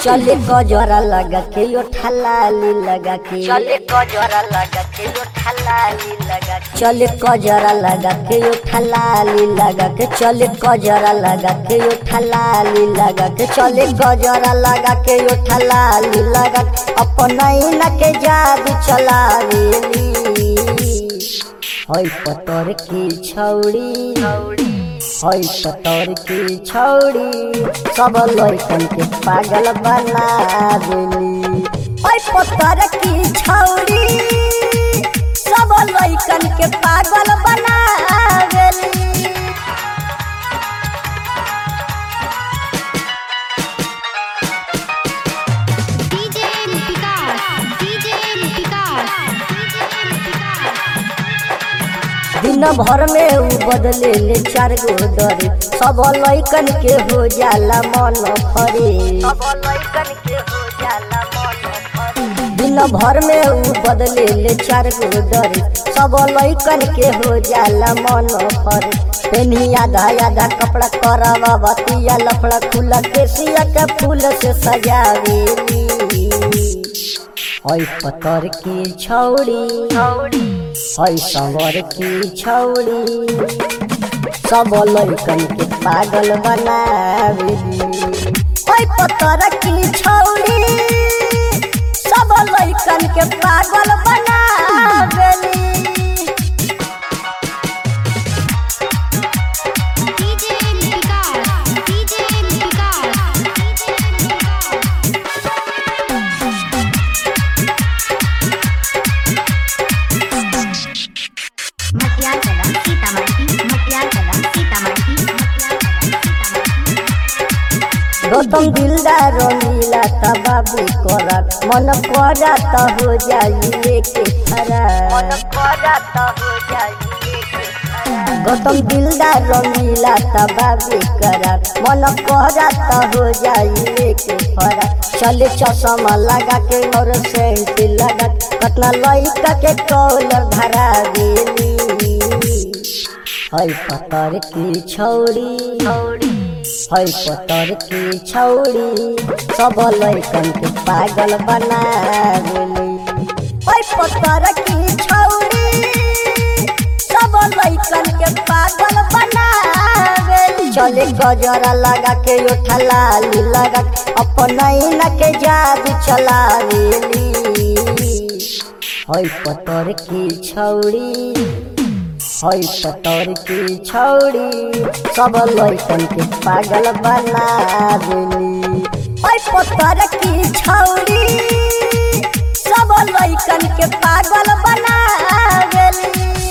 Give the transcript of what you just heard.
चले गजरा लगा के यो ठलाली लगा के चले गजरा लगा के यो ठलाली लगा के चले गजरा लगा के यो ठलाली लगा के चले गजरा लगा के यो ठलाली लगा के चले गजरा लगा के यो ठलाली लगा के अपना न के जादू चलावेली होय पतर की छौड़ी छौड़ी होय पतर की छौड़ी सब लइकन के पागल बना देली होय पतर की छौड़ी सब लइकन के पागल बना देली डीजे विकास डीजे विकास दिन भर में उ बदले ले चार गो डरे सब लइकन के हो जाला मन फरे अब लइकन के हो जाला मन फरे दिन भर में उ बदले ले चार गो डरे सब लइकन के हो जाला मन फरे पेनी आधा आधा कपड़ा करवा बतिया लफड़ा खुला केसिया के फूल से सजावेली ओय पतर की छौड़ी छौड़ी ओय संवर की छौड़ी सब लइकन के पागल बनावेली ओय पतर की छौड़ी सब लइकन के पागल बनावेली डीजे विकास डीजे विकास मटियार कदम सीतामढ़ी मटियार कदम सीतामढ़ी मटियार कदम सीतामढ़ी गौतम दिलदार नीला त बाबू करा मन करा त हो जाई लेके खरा मन करा त हो जाई के खरा गौतम दिलदार नीला त बाबू करा मन करा त हो जाई लेके खरा चले चश्मा लगा के और सेंट लगा के, कतना लइका के कॉलर धरा देली है पतर की छौड़ी छौड़ी है पतर की छौड़ी सब लइकन के पागल बना देली है पतर की छौड़ी सब लइकन के पागल बना देली चले गजरा लगा के यो ठलाली लगा के अपना न के जादू चला देली है पतर की छौड़ी है पतर की छौड़ी सब लइकन के पागल बना देली है पतर की छौड़ी सब लइकन के पागल बना देली